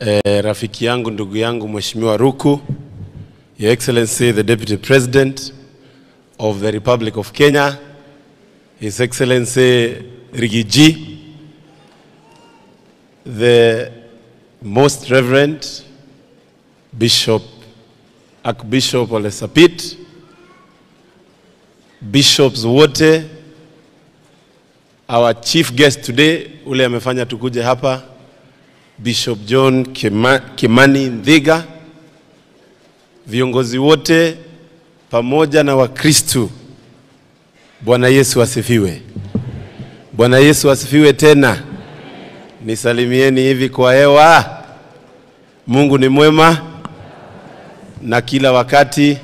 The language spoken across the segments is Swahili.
eh, rafiki yangu ndugu yangu Mheshimiwa Ruku, Your Excellency the Deputy President of the Republic of Kenya, His Excellency Rigiji, the Most Reverend Bishop Archbishop Ole Sapit, bishops wote, our chief guest today ule amefanya tukuje hapa Bishop John Kima, Kimani Ndhiga, viongozi wote pamoja na Wakristu. Bwana Yesu asifiwe. Bwana Yesu asifiwe tena. Nisalimieni hivi kwa hewa. Mungu ni mwema na kila wakati.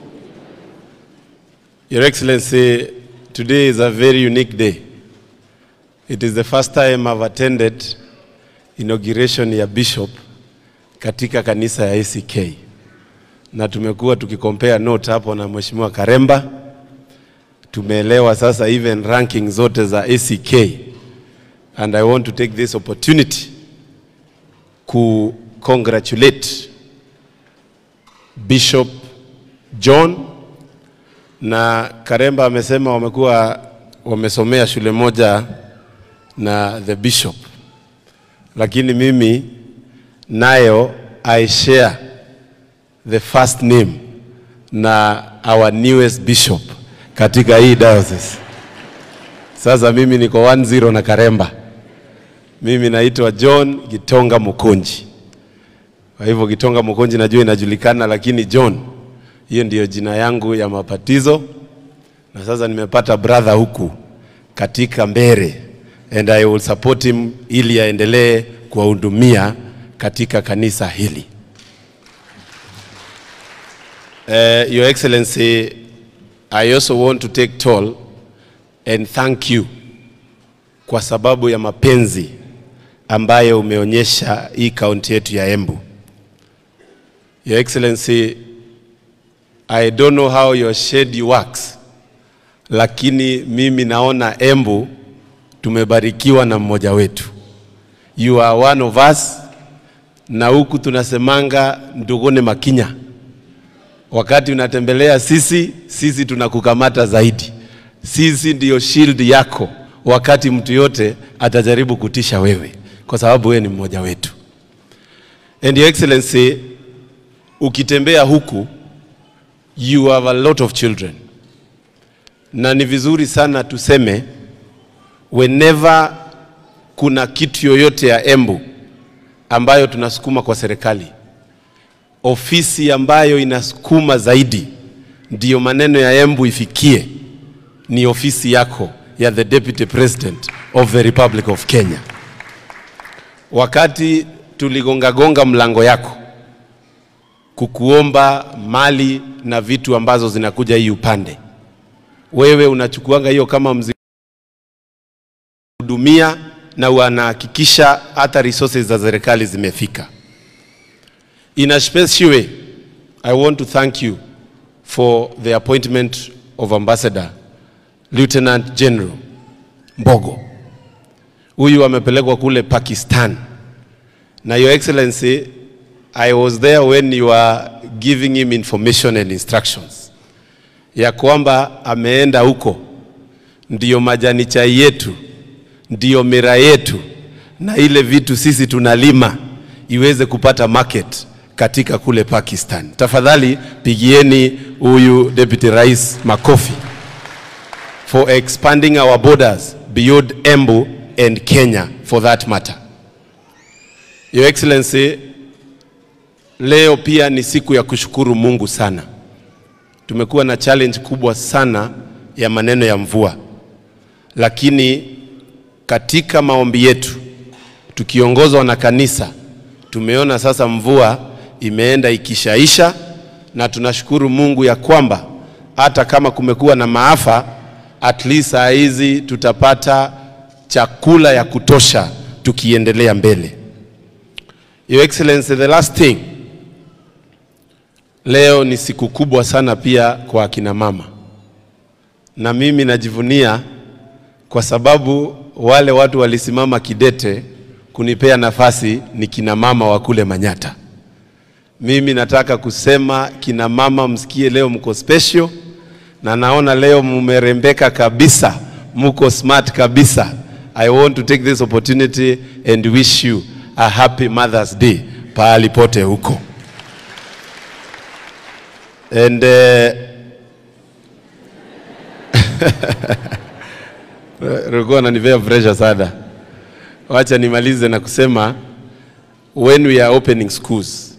Your Excellency, today is a very unique day. It is the first time I've attended inauguration ya bishop katika kanisa ya ACK, na tumekuwa tukikompare note hapo na Mheshimiwa Karemba. Tumeelewa sasa even ranking zote za ACK, and I want to take this opportunity ku congratulate Bishop John na Karemba amesema wamekuwa wamesomea shule moja na the bishop, lakini mimi nayo I share the first name na our newest bishop katika hii diocese. Sasa mimi niko 1-0 na Karemba. Mimi naitwa John Gitonga Mukonji. Kwa hivyo Gitonga Mukonji najua inajulikana, lakini John hiyo ndiyo jina yangu ya mapatizo, na sasa nimepata brother huku katika Mbere and I will support him ili aendelee kuwahudumia katika kanisa hili. Uh, Your Excellency, I also want to take toll and thank you kwa sababu ya mapenzi ambayo umeonyesha hii kaunti yetu ya Embu. Your Excellency, I don't know how your shade works, lakini mimi naona Embu tumebarikiwa na mmoja wetu. You are one of us, na huku tunasemanga ndugune makinya. Wakati unatembelea sisi, sisi tunakukamata zaidi. Sisi ndiyo shield yako wakati mtu yote atajaribu kutisha wewe, kwa sababu wewe ni mmoja wetu. And your excellency, ukitembea huku you have a lot of children, na ni vizuri sana tuseme whenever kuna kitu yoyote ya Embu ambayo tunasukuma kwa serikali, ofisi ambayo inasukuma zaidi ndiyo maneno ya Embu ifikie ni ofisi yako ya the Deputy President of the Republic of Kenya. Wakati tuligongagonga mlango yako kukuomba mali na vitu ambazo zinakuja hii upande, wewe unachukuanga hiyo kama mzigo hudumia na wanahakikisha hata resources za serikali zimefika. In a special way, I want to thank you for the appointment of Ambassador Lieutenant General Mbogo. Huyu amepelekwa kule Pakistan. Na Your Excellency, I was there when you are giving him information and instructions ya kwamba ameenda huko, ndiyo majani chai yetu, ndiyo mira yetu, na ile vitu sisi tunalima iweze kupata market katika kule Pakistan. Tafadhali pigieni huyu Deputy Rais makofi for expanding our borders beyond Embu and Kenya for that matter. Your Excellency, leo pia ni siku ya kushukuru Mungu sana. Tumekuwa na challenge kubwa sana ya maneno ya mvua, lakini katika maombi yetu tukiongozwa na kanisa tumeona sasa mvua imeenda ikishaisha, na tunashukuru Mungu ya kwamba hata kama kumekuwa na maafa, at least saa hizi tutapata chakula ya kutosha tukiendelea mbele. Your Excellency, the last thing, leo ni siku kubwa sana pia kwa akina mama, na mimi najivunia kwa sababu wale watu walisimama kidete kunipea nafasi ni kina mama wa kule Manyata. Mimi nataka kusema kina mama, msikie leo mko special, na naona leo mumerembeka kabisa, muko smart kabisa. I want to take this opportunity and wish you a happy Mother's Day pahali pote huko and uh, Rogo ananipea pressure sana. Wacha nimalize na kusema when we are opening schools,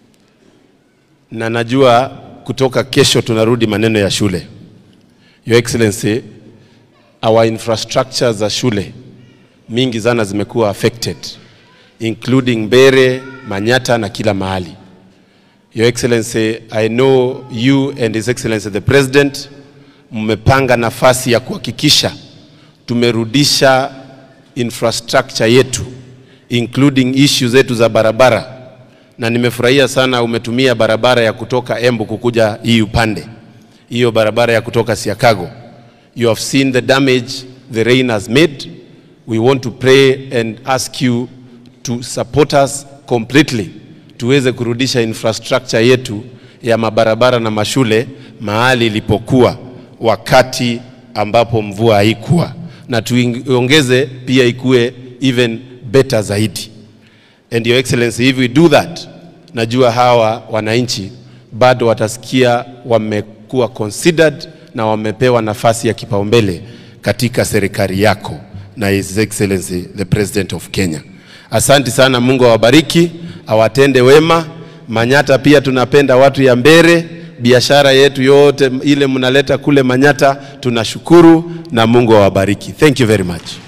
na najua kutoka kesho tunarudi maneno ya shule. Your Excellency, our infrastructure za shule mingi sana zimekuwa affected including Mbere, Manyata na kila mahali. Your Excellency, I know you and His Excellency the President mmepanga nafasi ya kuhakikisha tumerudisha infrastructure yetu including issue zetu za barabara, na nimefurahia sana umetumia barabara ya kutoka Embu kukuja hii upande, hiyo barabara ya kutoka Siakago. You have seen the damage the rain has made. We want to pray and ask you to support us completely tuweze kurudisha infrastructure yetu ya mabarabara na mashule mahali ilipokuwa wakati ambapo mvua haikuwa, na tuiongeze pia ikuwe even better zaidi. And your excellency, if we do that, najua hawa wananchi bado watasikia wamekuwa considered na wamepewa nafasi ya kipaumbele katika serikali yako na His Excellency the President of Kenya. Asanti sana, Mungu awabariki, awatende wema. Manyata pia tunapenda watu ya Mbere, biashara yetu yote ile mnaleta kule Manyata, tunashukuru na Mungu awabariki. Thank you very much.